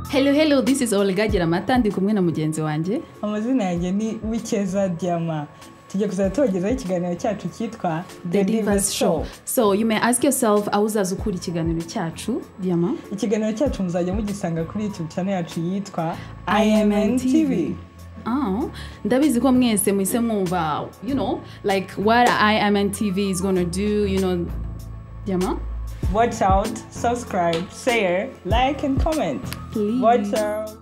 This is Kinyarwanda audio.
hello hello this is Olga Giramata ndi kumwe na mugenzi wanjye amazina yanjye ni wikeza diyama tujya kuzajya tubagezaho ikiganiro cyacu cyitwa the divas show so you may ask yourself aho uzaza ukura ikiganiro cyacu diyama ikiganiro cyacu muzajya mugisanga kuri youtube channel yacu yitwa IMN imn TV. tv Ah, ndabizi ko mwese muhise mwumva you know like what imn tv is gonna do you know diyama watch out subscribe share like and comment Please. watch out